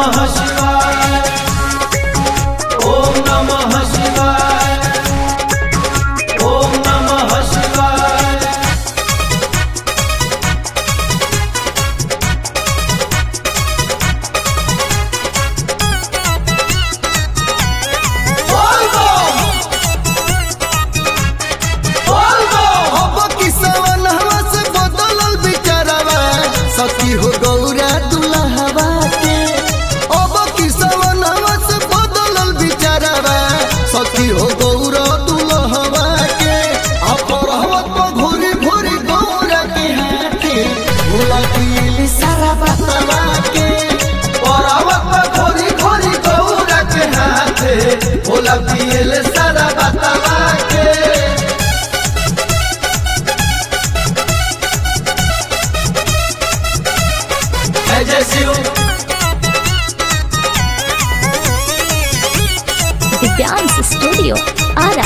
नमः शिवाय ओम नमः शिवाय ओम नमः शिवाय बोल दो बोल दो अब किसवन हवा से बदलल बिचारवा सखी हो गौरा दुल्हवा के अब किसवन हवा से बदलल बिचारवा सखी हो गौरा दुल्हवा के अपरहवत पर घोरी घोरी गौरा के हाथे भोला पीली सारा बतवा के परावत पर खोरी खोरी गौरा के हाथे भोला पियल सारा बतावा के जय जय शिव दिव्यांश स्टूडियो आरा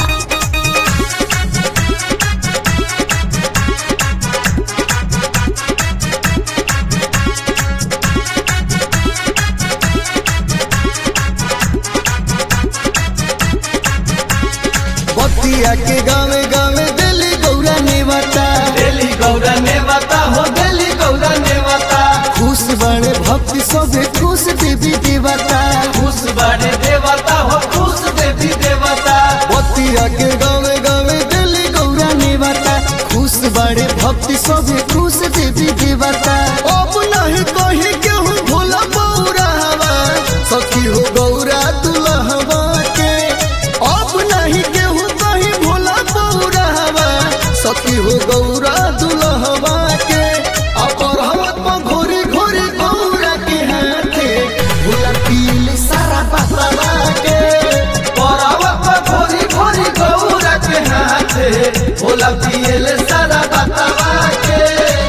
बतिया के गावे गावे दिल्ली गौरा नेवता दिल्ली गौरा ने बता हो दिल्ली गौरा ने बता खुश बड़े भक्ति सभे खुश देवी देवता खुश बड़े देवता हो खुश देवी देवता बतिया के गावे गावे दिल्ली गौरा नेवता खुश बड़े भक्ति सभे खुश देवी देवता अब नहीं कही केहू भोला बौरा हवा सखी हो गौरा दुल्हवा के अब नहीं केहू कही भोला बौरा हवा सखी हो गौरा दुल्हवा के अपरहवत पर घोरी घोरी गौरा के हाथे भोला पीली सारा बतवा के परावत पर खोरी खोरी गौरा के हाथे भोला पियल सारा बतावा के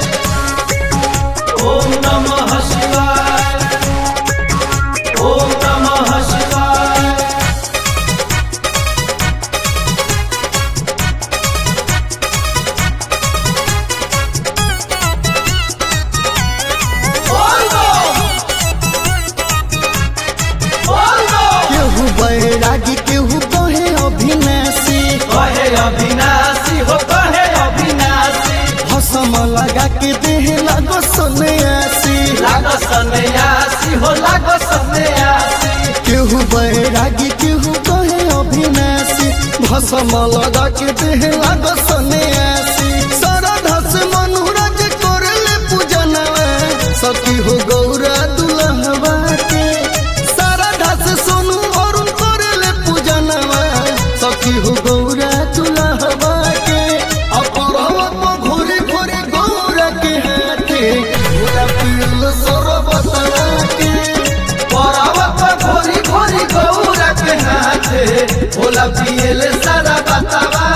ओम नमः शिवाय ओम नमः शिवाय बोल दो बोल दो केहू बैरागी केहू कहे अभिनाशी कहे अविनाशी हो कहे अविनाशी भसम लगा के देह लगो सन्यासी लागो सन्यासी हो लागो सन्यासी केहू बैरागी केहू कहे अभिनाशी भसम लगा के देह लगो सन्यासी श्रद्धा से मनुराज करले पूजनवा सखी हो गौरा दुल्हवा के श्रद्धा से सोनू अरुण करले पूजनवा सखी हो गौरा दुल्हवा के अपरहवत में घोरी घोरी गौरा के हाथे पूरा पील सरबतवा के परावत पर घोरी घोरी गौरा के हाथे भोला पियल सारा बतावा